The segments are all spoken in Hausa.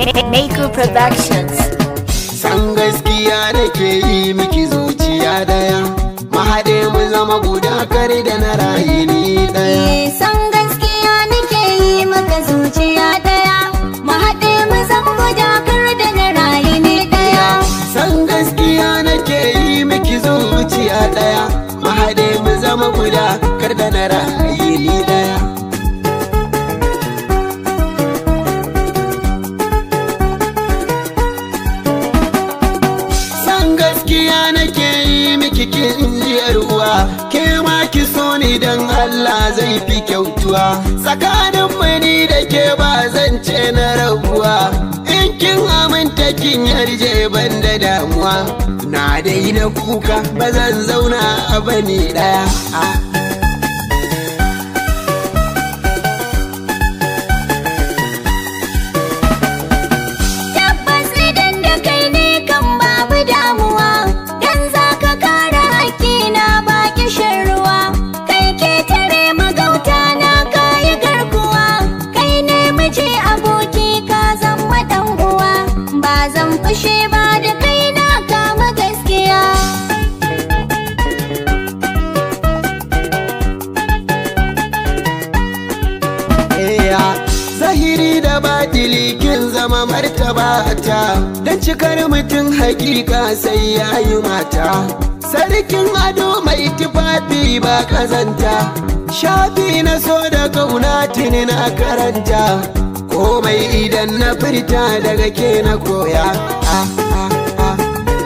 Maker Productions. san gaskiya nake yi miki zuciya daya mahaɗe mu zama guda kare da na rayu ni daya Eh, san gaskiya nake yi maka zuciya daya mu haɗe mu zan guda kar da na rayu ne daya san gaskiya nake yi miki zuciya daya mahaɗe mu zama guda kar da na rayu ni daya san gaskiya nake yi miki kin jiyar uwa ke ma ki so ni dan Allah zai fi kyautuwa tsakanin mani da ke ba zan ce na rabuwa in kin aminta kin yarje ban da damuwa na daina kuka ba zan zauna a bani daya ah. tabbas idan da kai ne kan babu damuwa dan za ka kare hakkina ba kishin ruwa kai ke tare magauta na kayi garkuwa kai ne miji aboki ka zama dan uwa ba zan fushe ba da kai na kama gaskiya Eya, zahiri da batili kin zama martabata don cikar mutum hakika sai ya yi mata sarkin ado mai tufafi ba kazanta shafi na so da kauna tuni na karanta komai idan na furta daga ke na koya ah, ah, ah.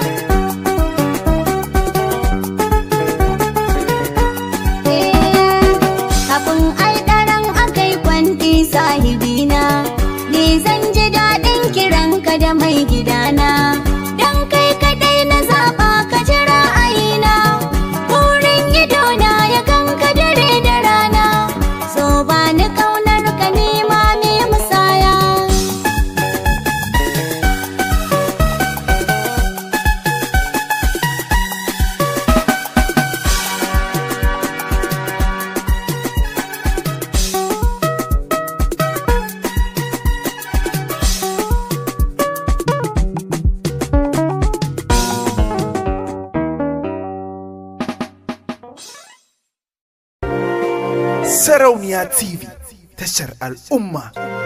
Kafin alɗaran akai kwanti sahibina Ni zan ji daɗin kiranka da mai gidana Dan kai kaɗai na zaɓa ka ji ra'ayina Burin idona ya ganka dare da rana So ba ni ƙaunar ka nema me musaya Sarauniya TV tashar al'umma